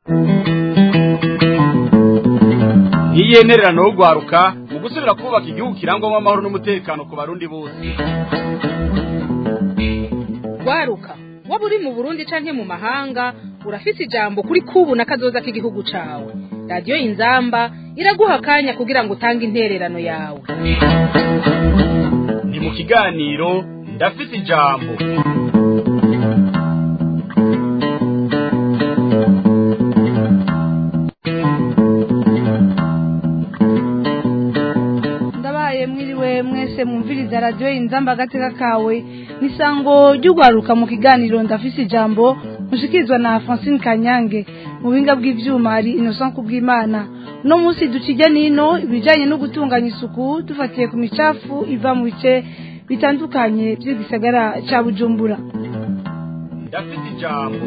ntiyenererano yo guharuka mu gusubira kubaka igihugu kirangwamo amahoro n'umutekano ku barundi bose waruka waba uri mu burundi canke mu mahanga urafise ijambo kuri kubu na kazoza k'igihugu cawe radiyo inzamba iraguha akanya kugira ngo utange intererano yawe ni mu kiganiro ndafite ijambo ndabaye mwiriwe mwese mwumviriza radiyo inzamba agateka kawe n'isango ry'ugwaruka mu kiganiro ndafise ijambo mushikirizwa na francine kanyange mu buhinga bw'ivyuma hari innocent kubw'imana uno munsi ducijya nino ibijanye no gutunganya isuku dufatiye ku micafu iva mu bice bitandukanye by'igisagara ca bujumbura ndafite ijambo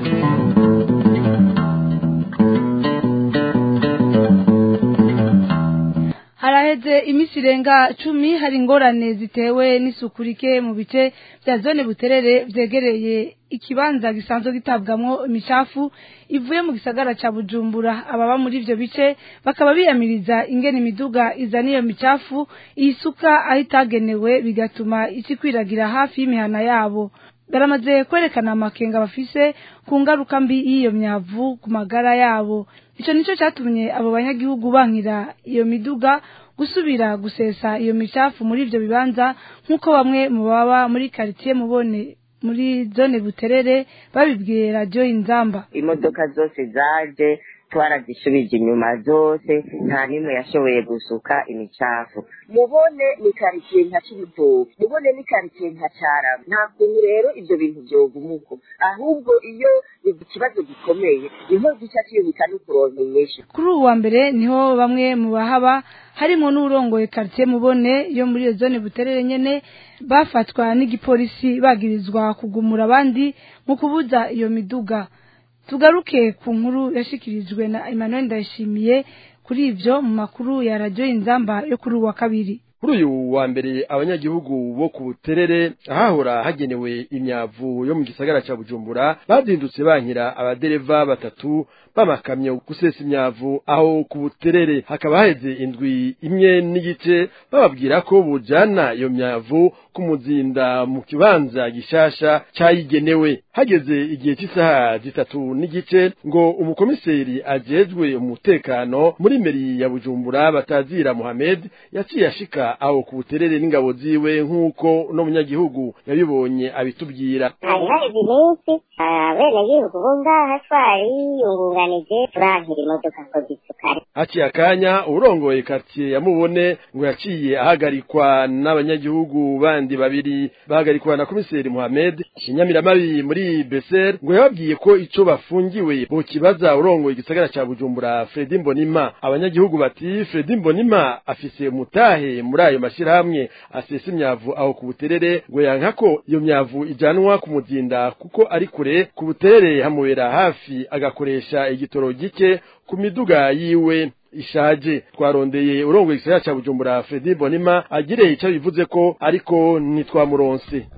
haraheze iminsi irenga cumi hari ingorane zitewe n'isuku rike mu bice bya zone buterere vyegereye ikibanza gisanzwe gitabwamwo imicafu ivuye mu gisagara ca bujumbura ababa muri ivyo bice bakaba biyamiriza ingene imiduga izana iyo micafu iyisuka aho itagenewe bigatuma ikikwiragira hafi y'imihana yabo baramaze kwerekana amakenga bafise ku ngaruka mbi y'iyo myavu ku magara yabo ico nico catumye abo banyagihugu bankira iyo miduga gusubira gusesa iyo micafu muri ivyo bibanza nk'uko bamwe mu baba muri quartier mubone muri zone buterere babibwiye radiyo inzamba imodoka zose zaje twarazisubije inyuma zose nta n'imwe yashoboye gusuka imicafu mubone ni karitsiye nka cibitoke mubone ni karitsiye nka carama nta kuntu rero ivyo bintu vyoguma uko ahubwo iyo ikibazo gikomeye niho gica ciyubika no kuronka inyishu kuri ubu wa mbere niho bamwe mu bahaba harimo n'urongoye quartier mubone yo muri iyo zone buterere nyene bafatwa n'igipolisi bagirizwa kugumura abandi mu kubuza iyo miduga tugaruke ku nkuru yashikirijwe na Emmanuel Ndayishimiye kuri ivyo mu makuru ya radio Inzamba yo kuri uwa kabiri kuri uyu wa mbere abanyagihugu bo ku buterere ahahora hagenewe imyavu yo mu gisagara ca bujumbura bazindutse bankira abadereva batatu b'amakamyo gusesa imyavu aho ku buterere hakaba haheze indwi imwe n'igice bababwira ko bujana iyo myavu kumuzinda mu kibanza gishasha cayigenewe hageze igihe cy'isaha zitatu n'igice ngo umukomiseri ajejwe umutekano muri meri ya bujumbura batazira muhamed yaciye ashika aho ku buterere n'ingabo ziwe nk'uko no munyagihugu yabibonye abitubwira hari haheze iminsi abenegihugu bo ngaha twari yungunganije turankira imodoka ngo zisukare haciye akanya urongoye quartier yamubone ngo yaciye ahagarikwa n'abanyagihugu bandi babiri bahagarikwa na komiseri Mohamed Shinyamiramabi muri Beser ngo yababwiye ko ico bafungiwe bo kibaza urongoye igisagara ca Bujumbura Fredi Mbonima abanyagihugu bati Fredi Mbonima afise mutahe muri ayo mashirahamwe asesa imyavu aho ku buterere ngo yanka ko iyo myavu ijanwa ku muzinda kuko ari kure ku buterere hamubera hafi agakoresha igitoro gike ku miduga yiwe ishaje twarondeye urongoye igisagara ca Bujumbura Fredi Bonima agire ico bivuze ko ariko ntitwamuronse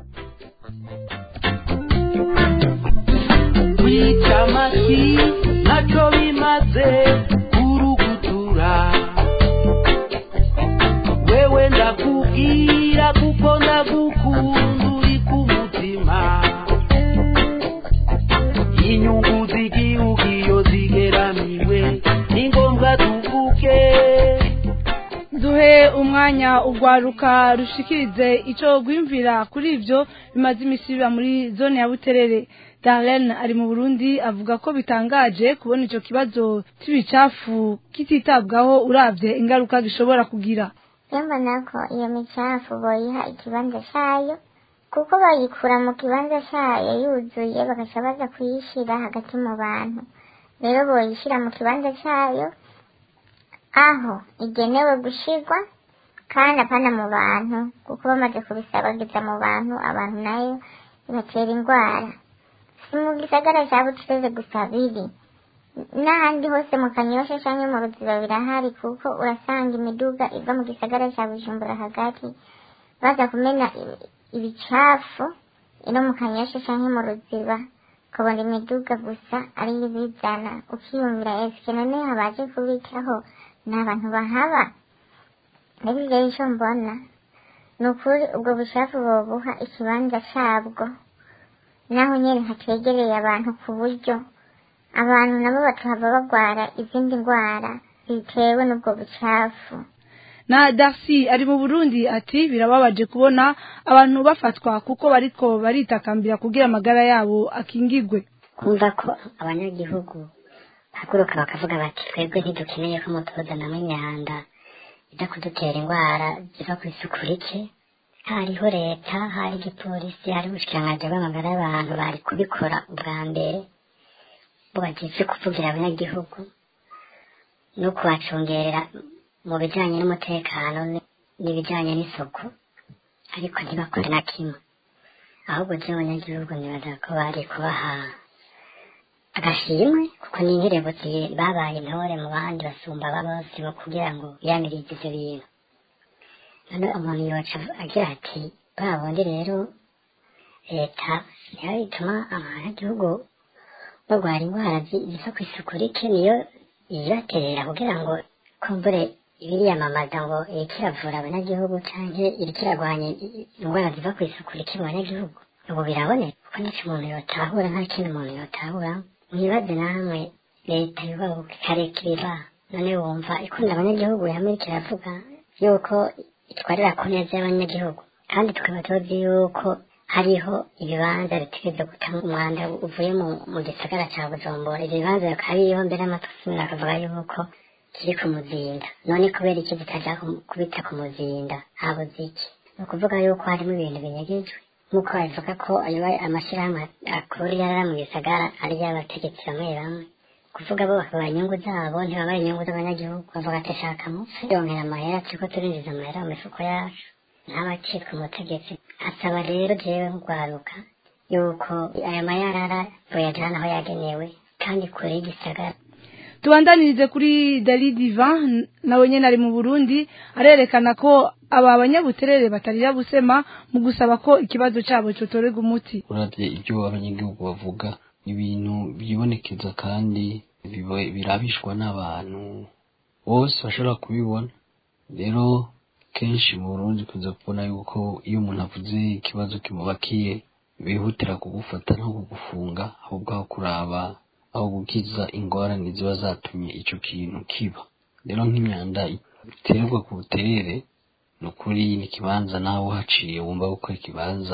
kwica amashyi ntacyo bimaze kurugutura wewe ndakubwira kuko ndagukunda uri ku mutima inyungu z'igihugu iyo zigeramiwe ni ngombwa tuvuge duhe umwanya ugwaruka rushikirize ico gwimvira kuri ivyo bimaze imisi biba muri zone ya buterere Darlene ari mu Burundi avuga ko bitangaje kubona ico kibazo cy'ibicafu kititabwaho uravye ingaruka gishobora kugira mbona ko iyo micafu boyiha ikibanza cayo kuko bayikura mu kibanza cayo yuzuye bagaca baza kuyishira hagati mu bantu rero boyishira mu kibanza cayo aho igenewe gushirwa kandi apana mu bantu kuko bamaze kubisabagiza mu bantu abantu nayo bibatera indwara si mu gisagara cya bucuruzi gusa biri n'ahandi hose mu kanyosha cyangwa mu ruziba birahari kuko urasanga imiduga iva mu gisagara cya bujumbura hagati baza kumena ibicafu ino mu kanyosha cyangwa mu ruziba ukabona imiduga gusa ariyo ibizana ukiyumvira esike none habaje kubitaho ni abantu bahaba rero rero icyo mbona ni ukuri ubwo bushake bobuha ikibanza cyabwo naho nyine hategereye abantu ku buryo abantu nabo bakaba barwara izindi ndwara zitewe n'ubwo bucafu na Darcy ari mu Burundi ati birababaje kubona abantu bafatwa kuko bariko baritakambira kugira amagara yabo akingigwe kumva ko abanyagihugu bahaguruka bakavuga bati twebwe ntidukeneye ko mutuzanamo imyanda ijya kudutera indwara ziva ku isuku rike hariho leta hari igipolisi hari ubushikiranganji bw'amagara y'abantu bari kubikora ubwa mbere bubagize kuvugira abanyagihugu no kubacungerera mu bijyanye n'umutekano n'ibijyanye n'isuku ariko ntibakore na kimwe ahubwo by'abanyagihugu nibaza ko bari kubaha agashimwe kuko ni inkerebutsi babaye intore mu bandi basumba bose mu kugira ngo biyanirize ibyo bintu none umuntu yoca agira ati ba bundi rero leta niyo ituma abanyagihugu barwara indwara ziva ku isuku rike niyo iyibaterera kugira ngo kumbure ibiriyamamaza ngo iriko iravura abanyagihugu canke iriko iragwanya indwara ziva ku isuku rike mu banyagihugu ubu biraboneka kuko nico umuntu yotahura nta kindi umuntu yotahura mwibaze namwe leta yubabuka ikareka ibiba none wumva ikunda abanyagihugu hamwe iriko iravuga yuko itwarira ku neza y'abanyagihugu kandi tukaba tuzi yuko hariho ibibanza bitegereza gutanga umwanda uvuye mu, mu gisagara ca bujumbura ivyo bibanza bikaba biriho mbere y'amatusumira akavuga yuko kiri ku muzinda none kubera iki zitaja kubita ku muzinda habuze iki ni ukuvuga yuko harimo ibintu binyegejwe nk'uko babivuga ko ayo amashyirahamwe akuru yarara mu gisagara ari y'abategetsi bamwe bamwe kuvuga bo bakabara inyungu zabo ntibabara inyungu z'abanyagihugu bavuga ati shaka mupfe yongera amahera turiko turinjiza amahera mu mifuko yacu ntabacitwa umutegetsi asaba rero jewe nk'urwaruka yuko aya mayarara boyajana aho yagenewe kandi kure y'igisagara tubandanirize kuri Dali Divan nawe nyene ari mu Burundi arerekana ko aba banyabuterere batarira busema mu gusaba ko ikibazo cabo cotorerwa umuti uravye ibyo abanyagihugu bavuga ibintu byibonekeza kandi birabishwa n'abantu bose bashobora kubibona rero kenshi mu Burundi kuza kubona yuko iyo umuntu avuze ikibazo kimubakiye bihutira kugufata no kugufunga ahubwo aho kuraba aho gukiza ingorane ziba zatumye ico kintu kiba rero nk'imyanda iterwa ku buterere ni ukuri ni ikibanza nawe uhaciye wumva ko ikibanza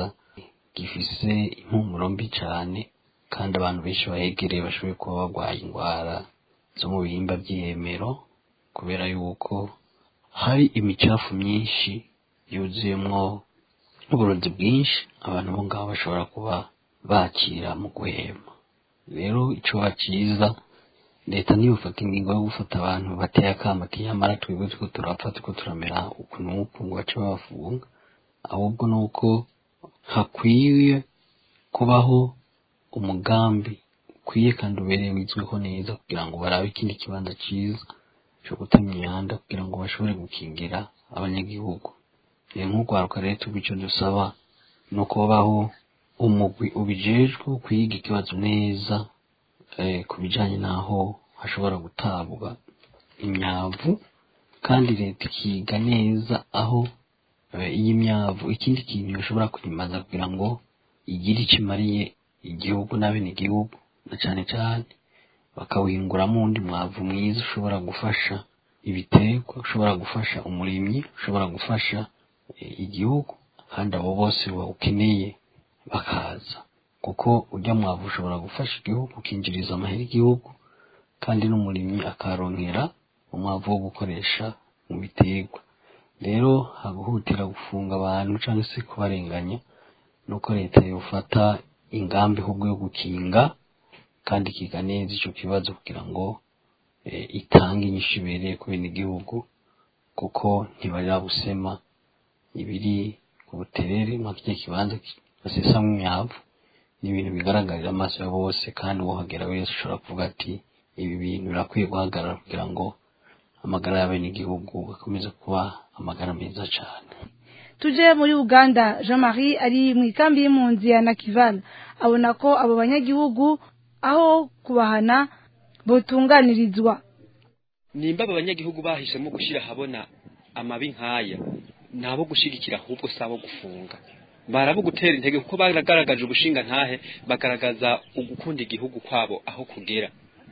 gifise impumuro mbi cane kandi abantu benshi bahegereye bashoboye kuba barwaye indwara zo mu bihimba by'ihemero kubera yuko hari imicafu myinshi yuzuyemwo n'uburozi bwinshi abantu bo ngaho bashobora kuba bakira mu guhema rero ico baciza leta ntiyofata ingingo yo gufata abantu bateye akamo ati nyamara twebwe turiko turapfa turiko turamera uku n'uku ngo bace babafunga ahubwo ni uko hakwiye kubaho umugambi ukwiye kandi ubereye wizweho neza kugira ngo barabe ikindi kibanza ciza co gutema imyanda kugira ngo bashobore gukingira abanyagihugu rero nk'urwaruka rero tuba ico dusaba ni uko babaho umugwi ubijejwe kwiga ikibazo neza ku bijanye n'aho hashobora gutabwa imyavu kandi leta ikiga neza aho iyi myavu ikindi kintu yoshobora kuyimaza kugira ngo igire ico imariye igihugu n'abenegihugu na cane cane bakawuhinguramwo uwundi mwavu mwiza ushobora gufasha ibiterwa ushobora gufasha umurimyi ushobora gufasha igihugu kandi abo bose bawukeneye bakaza kuko ujya mwavu ushobora gufasha igihugu ukinjiriza amahera igihugu kandi n'umurimyi akaronkera umwavu wo gukoresha mu biterwa rero haguhutira gufunga abantu cyangwa se kubarenganya nuko leta yofata ingambi ahubwo yo gukinga kandi ikiga neza ico kibazo kugira ngo itange inyishu ibereye ku benegihugu kuko ntibarira busema ibiri ku buterere muri kirya kibanza basesamwo imyavu ni ibintu bigaragarira amaso ya bose kandi uwohagera wese ushobora kuvuga ati ibi bintu birakwiye guhagarara kugira ngo amagara y'abenegihugu akomeze kuba amagara meza cane tuje muri uganda jean marie ari mu ikambi y'impunzi ya nakival abona ko abo banyagihugu aho kubahana botunganirizwa nimba aba banyagihugu bahisemo gushyira ahabona amabi nk'aya ni abo gushyigikira ahubwo si abo gufunga barabo gutera intege kuko baragaragaje ubushinga ntahe bagaragaza ugukunda igihugu kwabo aho kugera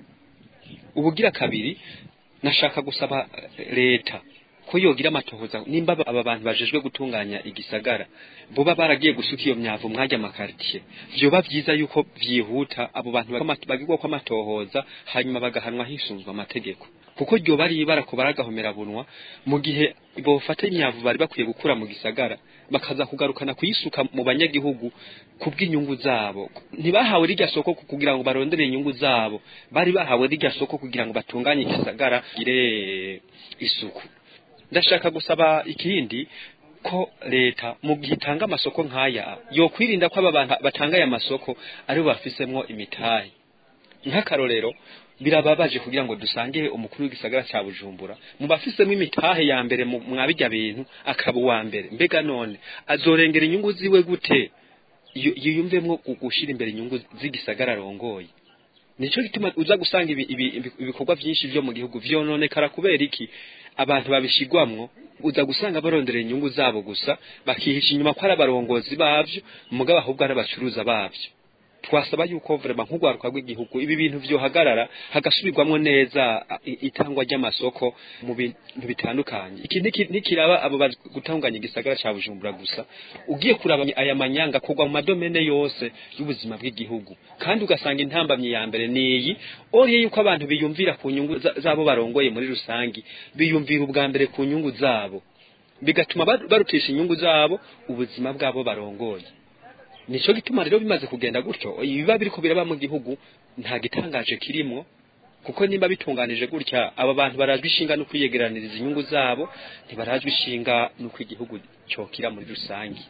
ubugira kabiri nashaka gusaba leta ko yogira amatohoza nimba aba bantu bajejwe gutunganya igisagara buba baragiye gusuka iyo myavu mwajya amakaritiye vyoba vyiza yuko vyihuta abo bantu bagirwa ko amatohoza hanyuma bagahanwa hisunzwe amategeko kuko ryo bari barako baragahomera bunwa mu gihe bofata imyavu bari bakwiye gukura mu gisagara bakaza kugarukana kuyisuka mu banyagihugu kubw'inyungu zabo ntibahawe rirya soko kugira ngo barondere inyungu zabo bari bahawe rirya soko kugira ngo batunganye igisagara gire isuku ndashaka gusaba ikindi ko leta mu gihe itanga amasoko nk'aya yo kwirinda ko aba bantu batanga aya masoko aribo bafisemwo imitahe nk'akarorero birababaje kugira ngo dusange umukuru w'igisagara cya bujumbura mu bafisemo imitahe ya mbere mwabijya bintu akaba uwa mbere mbega none azorengera inyungu ziwe gute yiyumvemo gushyira imbere inyungu z'igisagara arongoye nicyo gituma uza gusanga ibikorwa byinshi byo mu gihugu vyononekara kubera iki abantu babishigwamwo uza gusanga barondera inyungu zabo gusa bakihisha inyuma ko ari abarongozi bavyo mugabo ahubwo ari abacuruza bavyo twasaba yuko vrema nk'urwaruka rw'igihugu ibi bintu vyohagarara hagasubirwamwo neza itangwa ry'amasoko mu bintu bitandukanye iki ntikiraba abo bazi gutunganya igisagara ca bujumbura gusa ugiye kuraba aya manyanga kugwa mu madomene yose y'ubuzima bw'igihugu kandi ugasanga intambamyi ya mbere niyi oriye yuko abantu biyumvira ku nyungu zabo barongoye muri rusangi biyumvira ubwa mbere ku nyungu zabo bigatuma barutisha inyungu zabo ubuzima bwabo barongoye nico gituma rero bimaze kugenda gutyo ibiba biriko biraba mu gihugu nta gitangaje kirimwo kuko nimba bitunganije gutya aba bantu barajwe ishinga no kwiyegeraniriza inyungu zabo ntibarajwe ishinga nuko igihugu cyokira muri rusange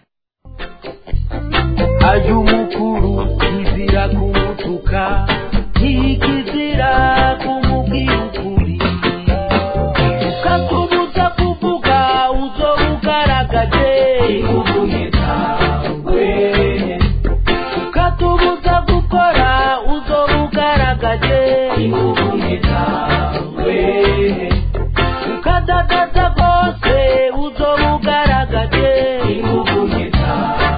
ayo umukuru kizira kumutuka ntikizira kumubwira ukuri ukakumuza kuvuga uzo ugaragaje ikuvunita ukatubuza gukora uzo ugaragaje ikuvunita ukadagaza rwose uzo ugaragaje ikuvunita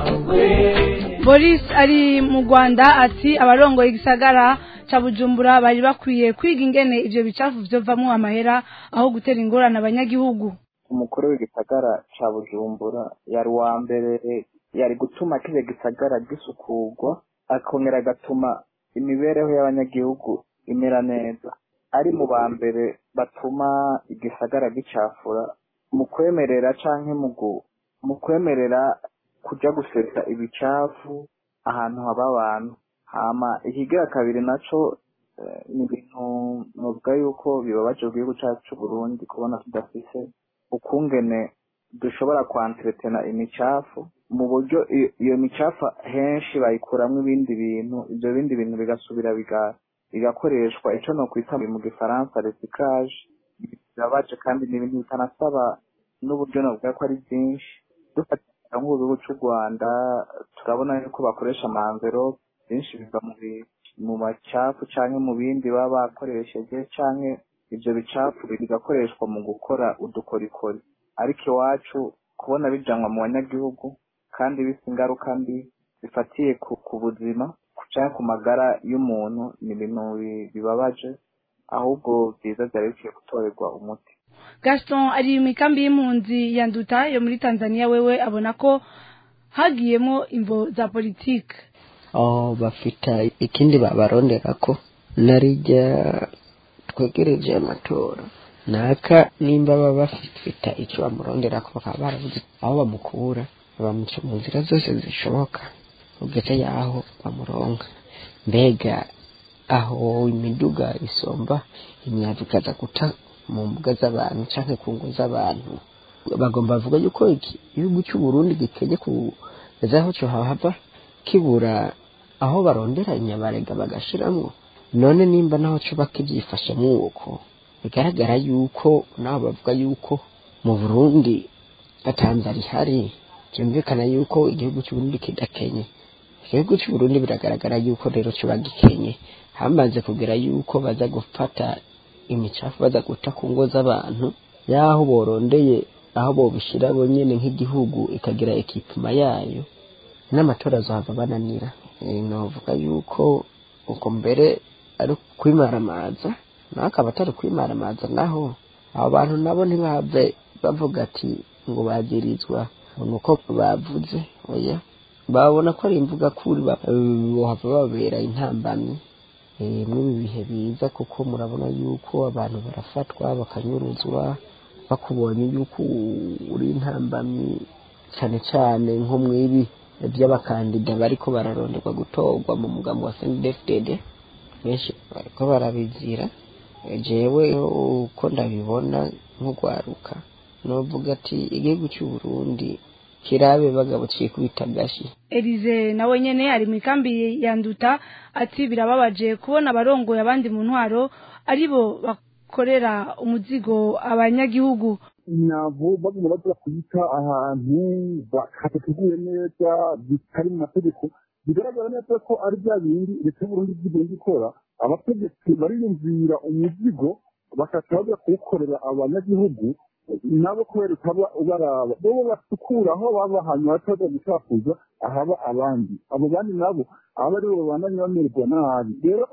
boris ari mu rwanda ati abarongoye igisagara ca bujumbura bari bakwiye kwiga ingene ivyo bicafu vyovamwo amahera aho gutera ingorane abanyagihugu umukuru w'igisagara ca bujumbura yari uwa mbere yari gutuma kiriya gisagara gisukurwa akongera agatuma imibereho y'abanyagihugu imera neza ari mu ba mbere batuma igisagara gicafura mu kwemerera canke mu kwemerera kuja gusesa ibicafu ahantu haba abantu hama ikigira kabiri naco ni ibintu novuga yuko bibabaje mu gihugu cacu c'uburundi kubona tudafise ukungene dushobora kwanteretena imicafu mu buryo iyo micafu henshi bayikuramwo ibindi bintu ivyo bindi bintu bigasubira bigakoreshwa ico nokwita mu gifaransa recyclage birabaje kandi ni ibintu bitanasaba n'uburyo novuga ko ari byinshi dufatira nk'ubu c'u rwanda turabona yuko bakoresha amanverope byinshi biva mu macafu canke mu bindi baba bakoresheje canke ivyo bicafu bigakoreshwa mu gukora udukorikori ariko iwacu kubona bijanwa mu banyagihugu kandi bisa ingaruka mbi zifatiye ku buzima canke ku magara y'umuntu ni ibintu bibabaje ahubwo byiza byari bikwiye gutorerwa umuti gaston ari mu ikambi y'impunzi ya nduta yo muri tanzania wewe abona ko hagiyemo imvo za politike aho bafite ikindi babarondera ko narijya twegereje amatora naka nimba baba bafite icyo bamurondera ko bakaba barabuze aho bamukura bamuca mu nzira zose zishoboka ugeze yaho bamuronka mbega aho imiduga isomba imyavu ikaza guta mu mbuga z'abantu cyangwa ku ngo z'abantu bagomba bavuga yuko igihugu cy'uburundi gikenye kugeza aho cyo hava kibura aho barondera inyabarega bagashiramwo none nimba naho cyo bakibyifashemo uko bigaragara yuko nabo bavuga yuko mu burundi batanze rihari byumvikana yuko igihugu cy'uburundi kidakenye igihugu cy'uburundi biragaragara yuko rero kiba gikenye hamaze kugera yuko baza gufata imicafu baza guta ku ngo z'abantu y'aho borondeye aho bobishyira bonyine nk'igihugu ikagira ekipima yayo n'amatora azohava bananira navuga yuko uko mbere ari kwimaramaza naho akaba atari kwimaramaza naho abo bantu nabo ntibave bavuga ati ngo bagirizwa ni uko bavuze oya babona ko ari imvuga kuri bohava babera intambamyi muri ibi bihe biza kuko murabona yuko abantu barafatwa bakanyuruzwa bakubonye yuko uri intambamyi cyane cyane nko mu ibi by'abakandida bariko bararonderwa gutorwa mu mugambo wa snedfdd benshi bariko barabizira jewe uko ndabibona nk'ugwaruka novuga ati igihugu cy'uburundi kirabe bagabo twikubita gashi Elize nawe nyene ari mu ikambi ya Nduta ati birababaje kubona abarongoye abandi mu ntwaro aribo bakorera umuzigo abanyagihugu nabo baguma baza kuyita ahantu hatateguye neza bitari mu mategeko bigaragara neza ko ari bya bindi leta y'uburundi bw'igenda ikora abategetsi bariyumvira umuzigo bakaca bajya kuwukorera abanyagihugu nabo kubera utaba ubaraba bobo basukura aho baba ahantu hataza gusakuza ahaba abandi abo bandi nabo aba aribo babandanya bamererwa nabi rero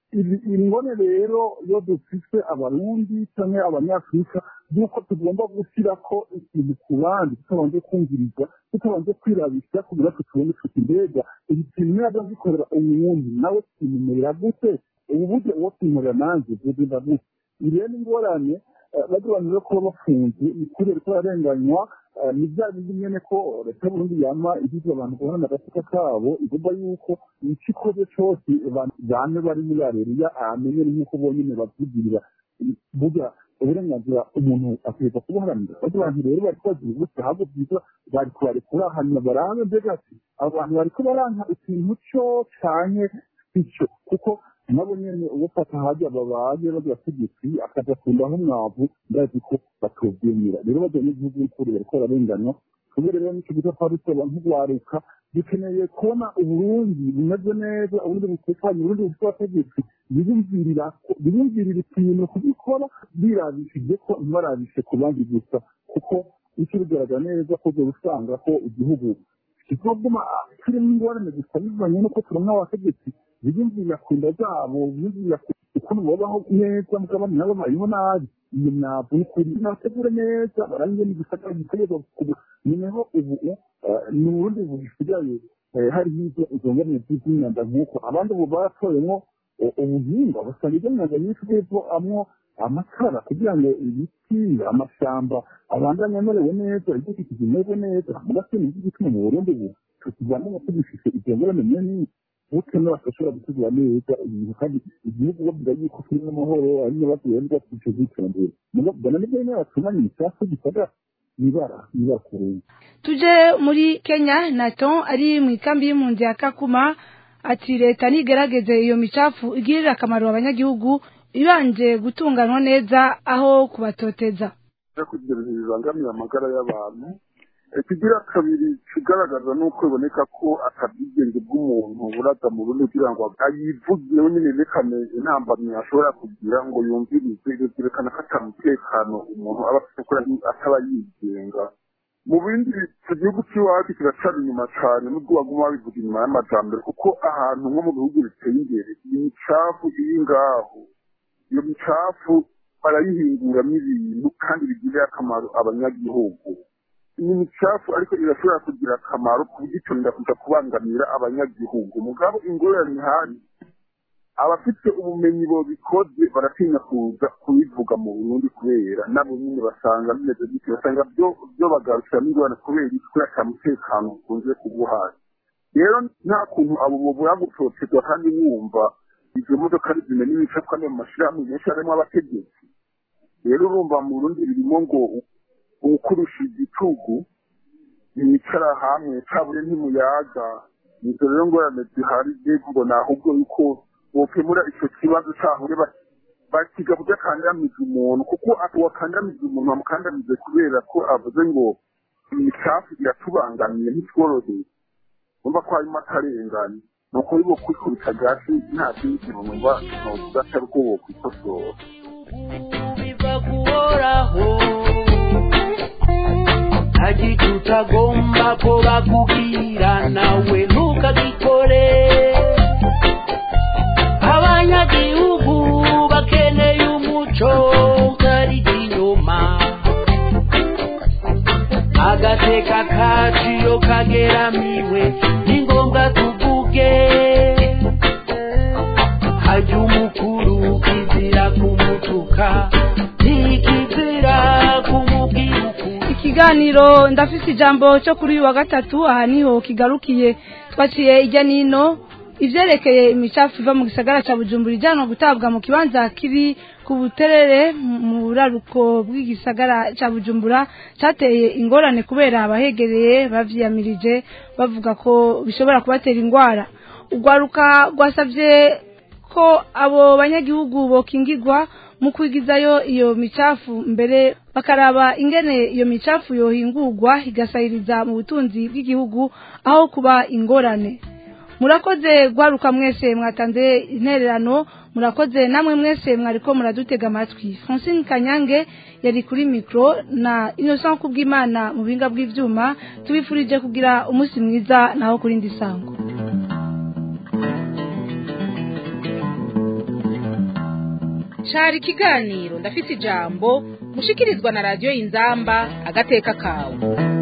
ingone rero iyo dufise abarundi canke abanyafurika yuko tugomba gushyira ko ikintu ku bandi tutabanje kumviriza tutabanje kwirabisha kugira ngo tubone tuti mbega iki kintu niba gikorera umuntu nawe kimumerera gute ubu buryo uwo kwimurira nanjye bugenda gute iyi rero ni ingorane badubanira kuba bafunze ni kubera ko bararenganywa ni bya bindi nyene ko leta y'uburundi yama igize abantu guhana agafuka kabo igomba yuko ico ikoze cose bane bari muri areriya amenye nk'uko bonyene bavyigirira burya uburenganzira umuntu akwiriza kubuharanira bajya abantu rero bariko bagira ubusa ahubwo byiza bari kubarekura hanyuma barabe mbega ati abo bantu bariko baranka ikintu co canke ico kuko nabo nyene ubufata hajya babaye babategetsi akaja kundaho umwavu ndazi ko batovyemera rero bajya n'igihugu n'ukuri bariko bararenganywa kubwo rero nico gita twari tuba nk'ugwaruka dukeneye kubona uburundi bumeze neza uburundi butekanye uburundi bufite abategetsi biyumvirira biyumvirira ikintu kubikora birabishije ko ntibarabishe ku bandi gusa kuko icyo bigaragara neza ko uzoba usanga ko igihugu kizoguma kirimo ingorane gusa bivanye n'uko turonka abategetsi biyumvira ku nda zabo biyumvira ukuntu babaho neza mugabo nabo babayeho nabi iyo myavu n'ukuri nabategure neza barangiye n'igisagara gitegerezwa nineho ubu ni uburundi bugisigaye hari nk'ibyo izongamiye by'imyanda nk'uko abandi ubu baratoyemo ubuhinga basanga ibyo myanda nyinshi bw'epfo amwo amatara kugira ngo ibiti amashamba abandanye amerewe neza ibidukikije bimeze neza mugase ni iki gituma mu burundi ubu tukivamo tugifise izo ngorane nyinshi butwe n'abashobora gutegura neza ibintu kandi igihugu bavuga yuko kirimo amahoro ari n'ibibazo yenda ico zitondera mugabana nibyo nyine batumanye imicafu gisagara ibara ibara kurenga tuje muri Kenya Naton ari mu ikambi y'impunzi ya Kakuma ati leta nigerageze iyo micafu igirira akamaro abanyagihugu ibanje gutunganywa neza aho kubatoteza kugira ibintu bibangamiye amagara y'abantu ikigira kabiri kigaragaza nuko biboneka ko atabwigenge bw'umuntu buraza mu rundi kugira ngo ayivuge nyine yerekane intambamyi ashobora kugira ngo yumvirize ibyo byerekana ko atamutekano umuntu aba afite kuko ataba yigenga mu bindi icyo gihugu cy'iwacu kiracara inyuma cyane nubwo baguma babivuga inyuma y'amajambere kuko ahantu nko mu bihugu biteye imbere imicafu iri ngaho iyo micafu barayihinguramo ibintu kandi bigirira akamaro abanyagihugu ni micafu ariko irashobora kugira akamaro ku buryo itonda kuja kubangamira abanyagihugu mugabo ingorane ihari abafite ubumenyi bobikoze baratinya kuza kubivuga mu burundi kubera nabo nyine basanga bimeze gutyo basanga byo byo bagarukira n'ingorane kubera iki kubera ata mutekano ukunze kuguhaye rero nta kuntu abo bobura gutotezwa kandi wumva izo modoka zimena imicafu kandi mu mashirahamwe menshi harimo abategetsi rero urumva mu burundi birimo ngo ukurusha igitugu ntiyicara hamwe cabure ntimuyaga nizo rero ngorane zihari mbega ni ahubwo yuko bokemura ico kibazo cahure bakiga burya akandamiza umuntu kuko wakandamiza umuntu bamukandamize kubera ko avuze ngo imicafu iratubangamiye ntitworoheye umva ko harimo akarengane ni ukuri bo kwikubita gasi nta kindi kintu numva novuga atari uko bo kwikosora biva kuhoraho ntagice utagomba ko bakubwira nawe ntukagikore abanyagihugu bakeneye umuco utari inyuma agateka kacu iyo kageramiwe ni ngombwa tuvuge hajya umukuru kizira kumutuka ntikizira kumubwira ukuri ikiganiro ndafise ijambo cyo kuri uyu wa gatatu aha niho kigarukiye twaciye ijya nino ivyerekeye imicafu iva mu gisagara ca bujumbura ijyanwa gutabwa mu kibanza kiri ku buterere mu buraruko bw'igisagara ca bujumbura cateye ingorane kubera abahegereye bavyiyamirije bavuga ko bishobora kubatera ingwara urwaruka rwasavye ko abo banyagihugu bokingirwa mu kwigizayo iyo micafu mbere bakaraba ingene iyo micafu yohingurwa igasahiriza mu butunzi bw'igihugu aho kuba ingorane murakoze gwaruka mwese mwatanze intererano murakoze namwe mwese mwariko muradutega amatwi francine kanyange yari kuri mikro na innocent kubw'imana mu buhinga bw'ivyuma tubifurije kugira umunsi mwiza naho kuri ndi sango cari ikiganiro ndafise ijambo mushikirizwa na radiyo inzamba agateka kawe